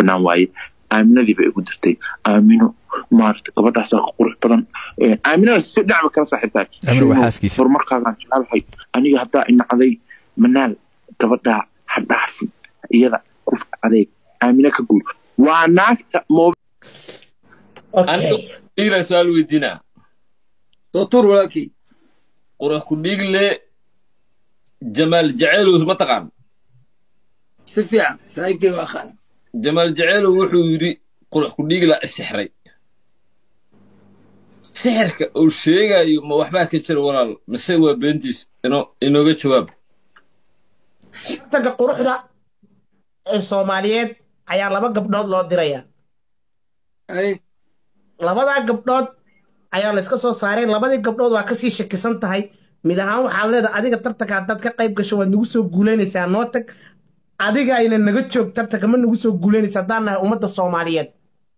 banaan waaye aaminadii bay igu dirtay aamino maarata gabadhaasaa ka qurux badan aaminada si dhacba kala saaxiibtahay Aamino waa xaaskiisa. horumarkaagaan jecelahay aniga haddaa inacday manaal gabadhaa ha dhaafin iyada ku adeeg aamino ka guur waa naagta moob aniga dhiigla su-aal weydiinaa dootor walaalkii qurux ku dhiigle jamaal jaceylow ma taqaan si fiican saaxiibkay waa aqaan jamaal jaceylow wuxuu yidhi qurux ku dhiigla isixray sixirka uu sheegayo ma waxbaa ka jira walaal mise waa beentiis ino inooga jawaab tartanka quruxda ee soomaaliyeed ayaa laba gabdhood loo diraya ay labadaa gabdhood ayaa layska soo saaray labadii gabdhood waa kasii shakisan tahay mid ahaan waxaad leedahay adiga tartanka haddaad ka qayb gasho waad nagu soo guulaynaysaa noo tag adiga ayna naga joog tartanka ma nagu soo guulaynaysa haddaan nahay ummadda soomaaliyeed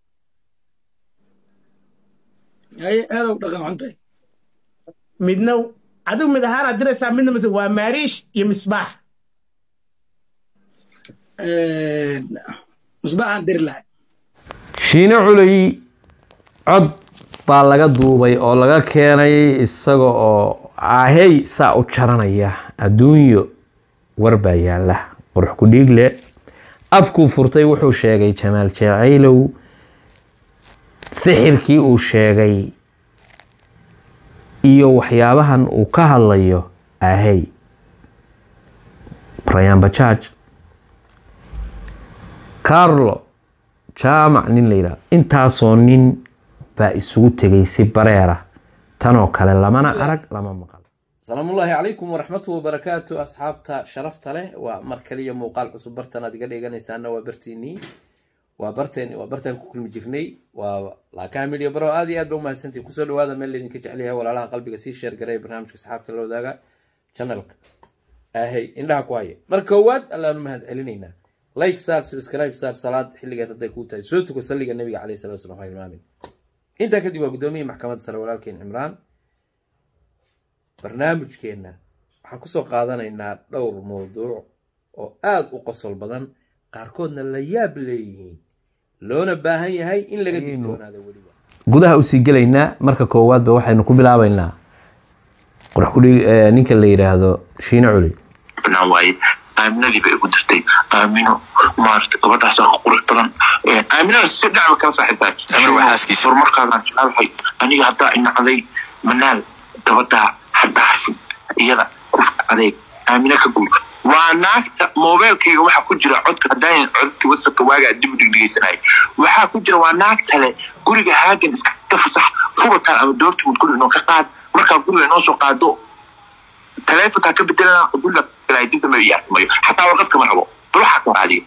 ay aadaw dhaqan xuntahay midna adigu mid ahaanaad diraysaa midna mise waa maariish iyo misbaax musbaaxaan diri lahay shiine culey cod baa laga duubay oo laga keenay isaga oo ahey saa u jaranaya adduunyo war baa yaala qurux ku dhiigle afkuu furtay wuxuu sheegay jamaal jacaylow sixirkii uu sheegay iyo waxyaabahan uu ka hadlayo ahey rayaan bajaaj carlo jaamac nin la yidhahdo intaasoo nin baa isugu tegay si bareera tanoo kale lamana arag lama maqal salaamullaahi calaykum waraxmatu wabarakaatu asxaabta sharafta leh waa mar kaliya muuqaal cusub bartan aad iga dheeganaysaana waa bartiinii waa barteen waa bartaan ku kulmi jirnay waa laakaha midhiya baro aad iyo aad ba umahadsantii kusoo dhawaada meel laydinka jecelyahay walaalaha qalbiga sii sheer garay barnaamijka asxaabta la wadaaga channelka ahey indhaha ku haya mar koowaad allaanu mahad celinaynaa like saar subscribe saar salaad xilligeed hadday kuu tahay soo tuko salliga nabiga caleyhi salatu wasalam khayr maamin intaa kadib waa gudoomiyihii maxkamadda sare walaalkeen cimraan barnaamijkeenna waxaan kusoo qaadanaynaa dhowr mowduuc oo aada u qosol badan qaarkoodna la yaab leeyihiin loona baahan yahay in laga digtoonaado weliba gudaha usii gelaynaa marka koowaadba waxaynu ku bilaabaynaa qurux kudhig ninka la yidhaahdo shiine culi banaan waaye aaminadii bay igu dirtay aamino maarata gabadhaasaa ka qurux badan aaminada si dhacba kala saaxiibtahay Aamino waa xaaskiisa. horumarkaagaan jecelahay aniga haddaa inacday manaal gabadhaa ha dhaafin iyada ku adeeg aamino ka guur waa naagta moobeelkayga waxaa ku jira codka haddaan codkii wasabka waagaa dib u dhigdhigaysanayay waxaa ku jira waa naagta le guriga haagan iska fasax fubataan ama doortumud guriga inoo ka qaad markaa guriga inoo soo qaado taleefonkaa ka bedelana guriga galay dib dambe iyo arkimayo xataa warqad kama rabo bal waxaa ka raadiya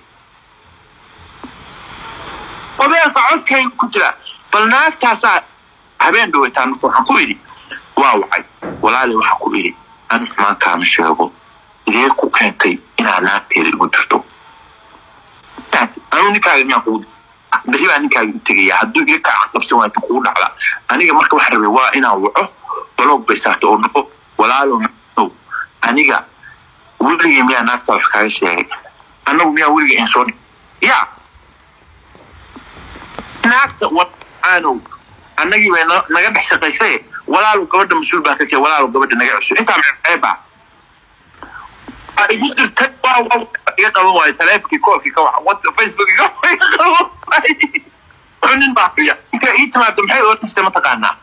moobeelka codkayga ku jira bal naagtaasaa habeen dhaweytaan marka waxaan ku idhi waa wacay walaali waxaa ku idhi an xumaankaama sheego idee ku keentay inaa naagteeda igu dirto anuu ninkaaga miyaan kugu berri baa ninkaaga u tegaya hadduu iga kaa qabsan waayta kugu dhacda aniga marka waxaan rabay waa inaan waco baloog bay saarta oo dhaho walaalo no aniga weligay miyaa naagtaa wax kaaga sheegay annagu miyaa weligay in soo dhig yaa naagta wadaanow annagii bay na- naga dhex shaqaysay walaalow gabadha mas-uul baa ka kee walaalow gabadha naga cusub intaa ceebaa waa igu jirtay waa waa iga qaban waayo taleefonkii koolkii ka waxa whatsapp facebook iga iga qaban waayo wuxuu nin baa fiya inta ii timaado maxay oo dhistay mataqaanaa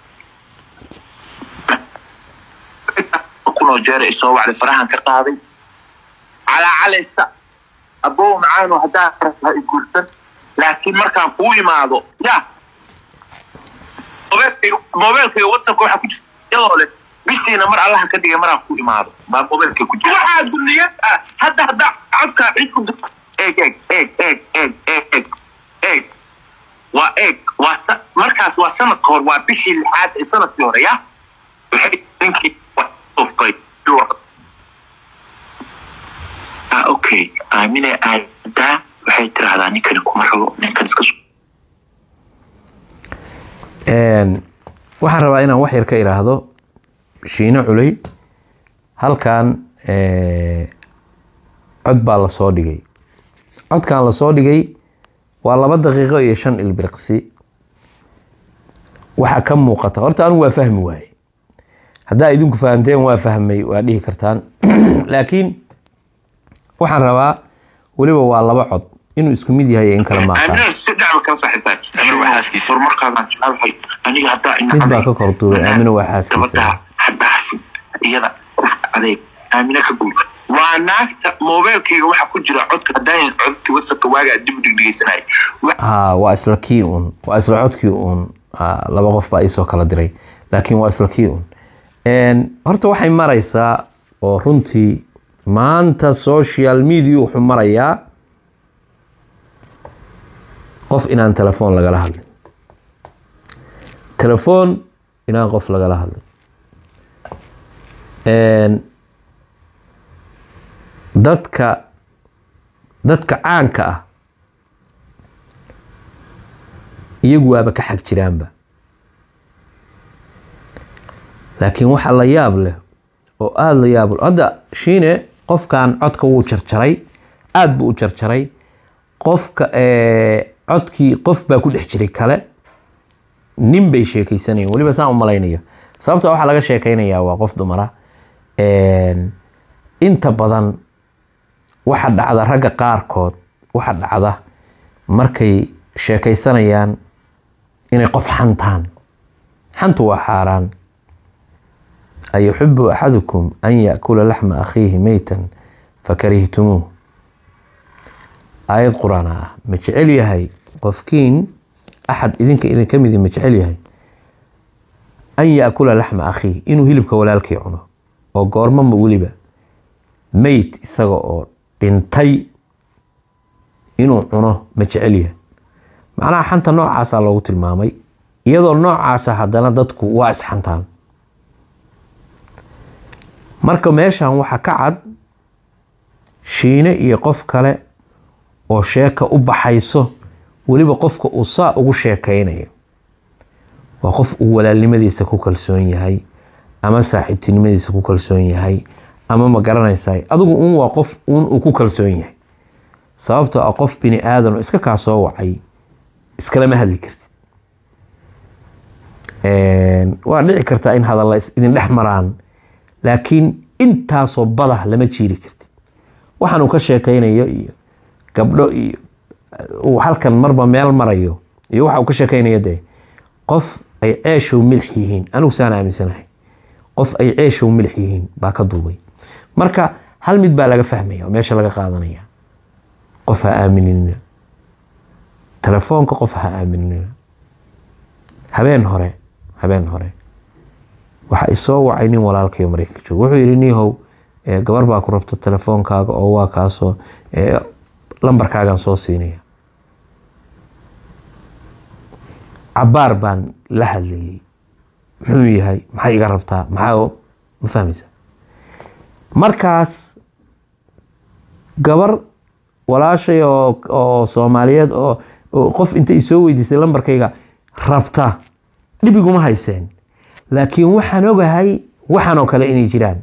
kunoo jeera isoo wacday farahan ka qaaday calaacalaysa abow macaano haddaa ha i guursan laakiin markaan kuu imaado ya mobeelkayga mobeelkayga whatsappka waxaa ku jirta iyadoo leh bishiina mar allaha ka dhigay maraan ku imaado baa mobeelkay ku jira waxaa duniyad ah hadda haddaa codkaa cid ku dir eeg eeg eeg eeg eeg eeg eeg eeg waa eeg waa sa markaas waa sanadka hor waa bishii lixaad ee sanadkii hore ya waxay ninkii ufkay ah okay aamine aadaa waxay tiraahdaa ninkani kuma rabo ninkan iska soo Een, waxaan rabaa inaan wax yar ka iraahdo shiine culey halkan ee, cod baa lasoo dhigay codkan lasoo dhigay waa laba daqiiqo iyo shan ilbiriqsi waxaa ka muuqata horta anigu waa fahmi waaye haddaa idinku fahamteen waa fahmay waa dhihi kartaan laakiin waxaan rabaa weliba waa laba cod inuu isku mid yahay iyo in kale maaqaan aaminada si dhacba kala saaxiibtaan aniga waa xaaskiisa horumarkaadaan jecelahay aniga haddaa ina mid baa ka korduubay aamina waa xaaskiisa gabadha hadhaafin iyada qofka adeeg aamina ka guul waa naagta moobeelkayga waxaa ku jira codka haddaayan codkii wasarka waagaa dib u dhigdhigeysanay ha waa isla kii un waa isla codkii un Ha, laba qof baa iisoo kala diray laakiin waa isla kii un Een, horta waxay maraysaa oo runtii maanta social media wuxuu marayaa qof inaan telefoon lagala hadlin telefoon inaan qof lagala hadlin Een, dadka dadka caanka ah iyagu waaba ka xag jiraanba laakiin waxa la yaab leh oo aada la yaab leh hadda shiine qofkan codka wuu jarjaray aada buu u jarjaray qofka eh, codkii qof baa ku dhex jiray kale nin bay sheekeysanayeen weliba saan u malaynaya sababta waxaa laga sheekeynayaa waa qof dumara Een, inta badan waxa dhacda ragga qaarkood waxa dhacda markay sheekaysanayaan inay qof xantaan xantu waa xaaraan ayuxibu axadukum an yaakula laxma akhiihi meytan fakarihtumuuh aayad qur-aan ah ma jecel yahay qofkiin axad idinka idinka midi ma jecel yahay an yaakula laxma akhiih inuu hilibka walaalkii cuno oo goormama weliba meyd isaga oo dhintay inuu cuno ma jecel yahay macnaha xanta noocaasaa loogu tilmaamay iyadoo noocaasa haddana dadku waa isxantaan marka meeshan waxaa ka cad shiine iyo qof kale oo sheeka u baxayso weliba qofka uu saa ugu sheekaynayo waa qof uu walaalnimadiisa ku kalsoon yahay ama saaxiibtinimadiisa ku kalsoon yahay ama ma garanaysaa adigu un waa qof un uu ku kalsoon yahay sababtoo ah qof bini aadan oo iska kaa soo wacay iskalama hadli kartid waa dhici kartaa in hadalla is idin dhex maraan laakiin intaasoo badah lama jiiri kartid waxaan uu ka sheekaynayo iyo gabdho iyo uu halkan marba meel marayo iyo waxa uu ka sheekaynayo dee qof ay ceeshow milix yihiin anigu saan aaminsanahay qof ay ceeshow milix yihiin baa ka duubay marka hal mid baa laga fahmaya oo meesha laga qaadanaya qof ha aaminina telefoonka qof ha aaminina habeen hore habeen hore waxa isoo wacay nin walaalkayo mareykanka jooga wuxuu yidhi niihow eh, gabar baa ku rabta telefoonkaaga oo waa kaasoo eh, lambarkaagaan soo siinaya cabaar baan la hadlayay muxuu yahay maxay iga rabtaa maxaa ma fahmaysa markaas gabar walaashay oo oo soomaaliyeed oo oo qof inta isoo weydiisay lambarkayga rabta dhibiguma hayseen laakiin waxaan ogahay waxaan oo kale inay jiraan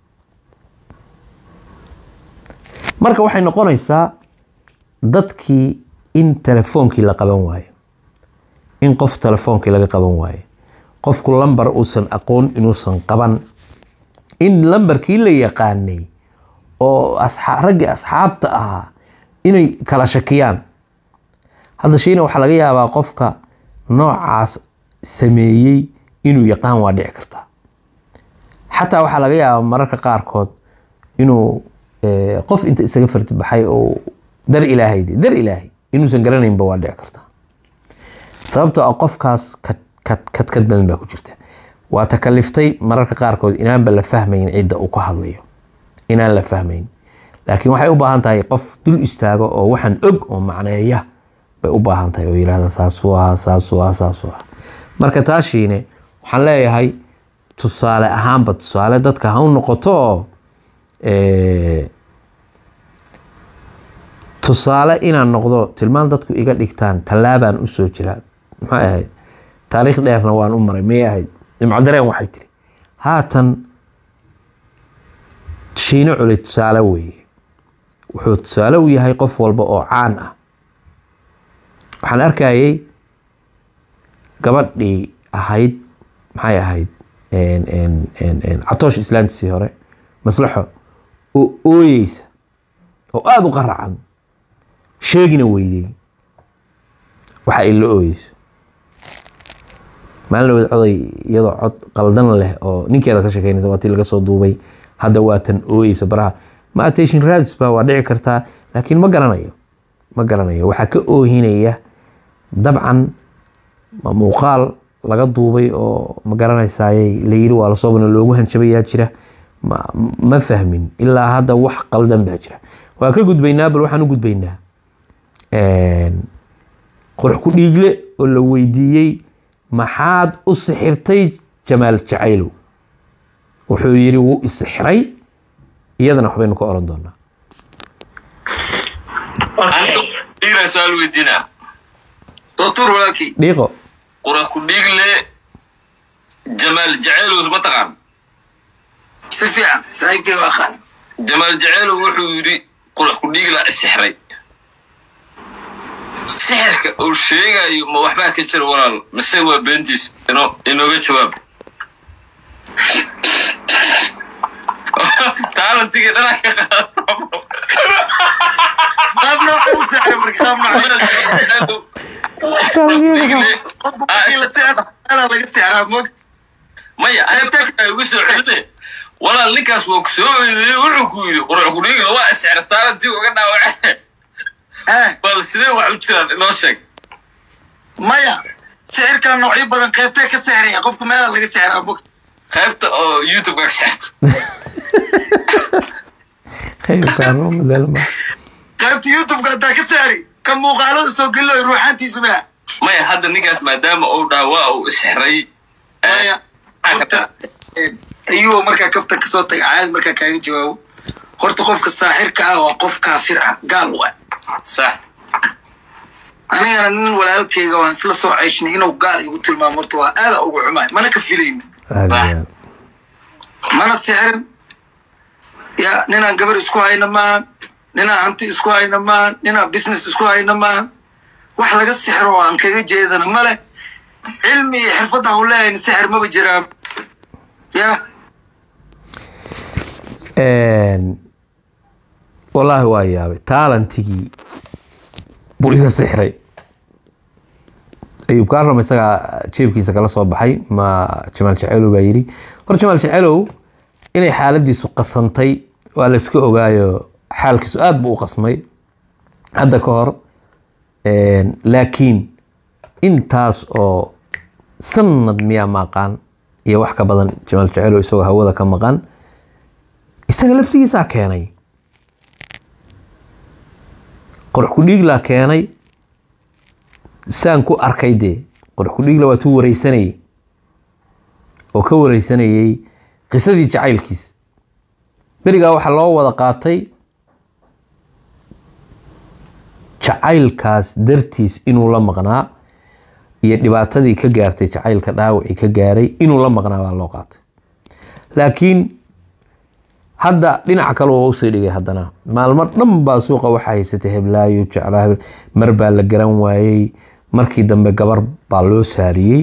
marka waxay noqonaysaa dadkii in telefoonkii la qaban waayo in qof telefoonkii laga qaban waayo qofku lambar uusan aqoon inuusan qaban in lambarkii la yaqaanay oo asxa- raggii asxaabta ahaa inay kala shakiyaan hadda shiina waxaa laga yaabaa qofka noocaas sameeyey inuu yaqaan waa dhici kartaa xataa waxaa laga yaabaa mararka qaarkood inuu eh, qof inta isaga fardi baxay oo dar ilaahay de- dar ilaahay inuusan garanaynba waa dhici kartaa sababtoo ah qofkaas kad- kad- kadkad badan baa ku jirta waa takaliftay mararka qaarkood inaanba la fahmayn cidda uu ka hadlayo inaan la fahmayn laakiin waxay u baahan tahay qof dul istaago oo waxaan og oo macneeya bay u baahan tahay oo yirahda saasuu ahaa saasuu ahaa saasuu ahaa marka taashiine waxaan leeyahay tusaale ahaanba tusaale dadka ha u noqoto oo eh, tusaale inaan noqdo tilmaan dadku iga dhigtaan tallaabaan usoo jiraa maxay ahayd taariikh dheerna waan u maray miyay ahayd nimcadareen waxay tiri haatan shiino culay tusaale weeye wuxuu tusaale u yahay qof walba oo caan ah waxaan arkayay gabadhii ahayd maxay ahayd en- en- en- en, catoosh islaantiisii hore maslaxo oo ooyeysa oo aada u qaracan sheegina weydey waxa ay la ooyeyso maalin dhaweed coday iyadoo cod qaldan leh oo ninkeeda ka shekeynaysa waa tii laga soo duubay hadda waa tan ooyeysa baraha ma attention radis ba waa dhici kartaa laakiin ma garanayo ma garanayo waxaa ka oohinaya dabcan ma muuqaal laga duubay oo ma garanaysaaye la yiri waa lasoo bana loogu hanjabayaa jira ma, ma fahmin ilaa hadda wax qaldan baa jira waa ka gudbaynaa bal waxaan u gudbaynaa Een, qurux ku dhiigle oo la weydiiyey maxaad u sixirtay jamaal jacaylow wuxuu yiri wuu isixray iyadana waxbaynu ka oran doonaa okay dhiigna su-aal weydiinaa doctor walaalkii dhiiqo qura ku dhiigle jamaal jaceylow ma taqaan si fiican saaxiibkay waa aqaan jamaal jaceylow wuxuu yidhi qurax ku dhiigla isixray sixirka uu sheegayo ma waxbaa ka jira walaal mise waa beentiis ino inooga jawaab taalantigii dhanaa ka qaata qaab nooca u saaray marka qaab nooca qofku markii la seexdo meelaa laga seexraa moog maya aniga ugu soo celine walaal ninkaas waa ku soo eedeeyey wuxuu ku yidhi qurax ku dhiigla waa isixra taalantii uga dhaawace eh bal sidee wax u jiraan inoo sheeg maya sixirkaa noocyo badan qaybtee ka seexraya qofku meelaa laga seexraa moog qaybta oo youtube ka sexta qaybta youtubeka haddaa ka saari ka muuqaalada soo gelino ruuxaantiisu maa maya hadda ninkaas maadaama uu dhaha waa uu isxiray maya horta ayuu markaa kafta kasoo taga caadi markaa kaaga jawaabo horta qofka saaxirka ah waa qof kaafir ah gaal u ah sax anigana nin walaalkeyga waan isla soo ceyshnay inuu gaal igu tilmaamo horta waa aada ugu xumaay mana ka filayna mana sixirin ya ninaan gabar isku hayna maaha ninaan hanti isku hayna maaha ninaan business isku hayna maaha wax laga sixiro oo aan kaga jeedana male cilmi iyo xirfadda aan u leeyahay sixir maba jiraa ya wallaahi waa yaabay taalantigii buu iga sixray ayuub kaaram isagaa jeebkiisa kala soo baxay ma jamaal jaceelow baa yidhi hor jamaal jaceelow inay xaaladiisu qasantay waa layska ogaayo xaalkiisu aada buu u qasmay hadda ka hor laakiin intaas oo sanad miyaa maqaan iyo wax ka badan jamaal jaceelow isagoo hawada ka maqan isaga laftigiisaa keenay qorx ku dhiiglaa keenay saan ku arkay dee qorx ku dhiigla waa tuu wareysanayey oo ka wareysanayey qisadii jacaylkiis berigaa waxaa loo wada qaatay jacaylkaas dartiis inuu la maqnaa iyo dhibaatadii ka gaartay jacaylka dhaawacii ka gaaray inuu la maqnaa baa loo qaatay laakiin hadda dhinac kale waa usii dhigay haddana maalmo dhan baa suuqa waxaa haysatay heblaayo jeclaa hebel mar baa la garan waayey markii dambe gabar baa loo saariyey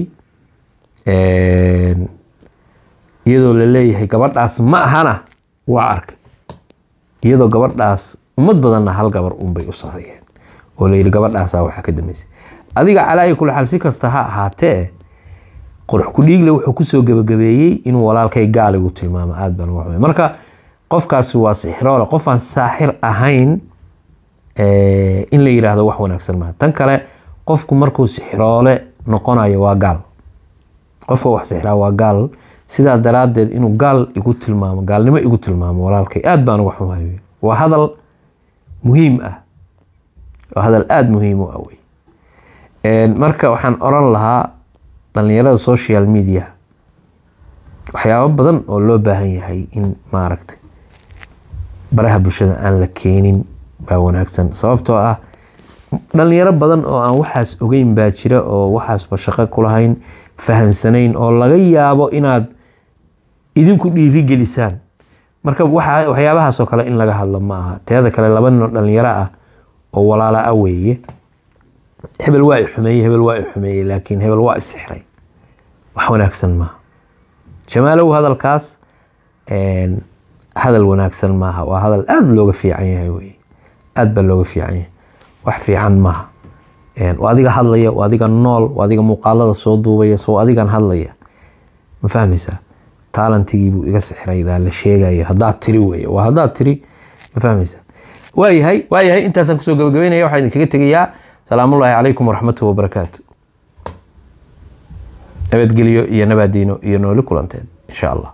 iyadoo la leeyahay gabadhaas ma ahana waa arkay iyadoo gabadhaas ummad badanna hal gabar unbay u saariyeen oo layidhi gabadhaasaa waxaa ka dambeysay adiga calaayi kula xaal si kasta ha ahaatee qurux ku dhiigle wuxuu kusoo gebagabeeyey inuu walaalkay gaaligu tilmaamo aad baan uga xumay marka qofkaasi waa sixiroole qof aan saaxir ahayn in la yiraahdo wax wanaagsan maaha tan kale qofku markuu sixiroole noqonayo waa gaal qofka wax sixiraa waa gaal sidaa daraaddeed inuu gaal igu tilmaamo gaalnimo igu tilmaamo walaalkay aad baan uga xumahay waa hadal muhiim ah waa hadal aada muhiim u ah wey marka waxaan oran lahaa dhalinyarada social media waxyaabo badan oo loo baahan yahay in maaragtay baraha bulshada aan la keenin baa wanaagsan sababtoo ah dhalinyaro badan oo aan waxaas ogeyn baa jira oo waxaasba shaqo kulahayn fahansanayn oo laga yaabo inaad idinku dhiirigelisaan marka waxyaabahaasoo kale in laga hadlo ma aha teeda kale laba nin oo dhalinyaro ah oo walaala ah weeye hebel waa i xumeeyey hebel waa i xumeeyey laakiin hebel waa isixray wax wanaagsan maaha jamaalow hadalkaas een, hadal wanaagsan maaha waa hadal aada looga fiican yahay wey aada baa looga fiican yahay wax fiican maaha Een, waa adiga hadlaya waa adiga nool waa adiga muuqaalada soo duubaya soo adigan hadlaya ma fahmaysaa taalantigii buu iga sixraydaa la sheegayo haddaad tiri weeye waa haddaad tiri ma fahmaysaa waayahay waayahay intaasaan kusoo gabagabeynaya waxaan idinkaga tegayaa salaamullaahi calaykum waraxmatuhi wabarakaatu nabadgelyo iyo nabaadiino iyo nooli kulanteed insha allah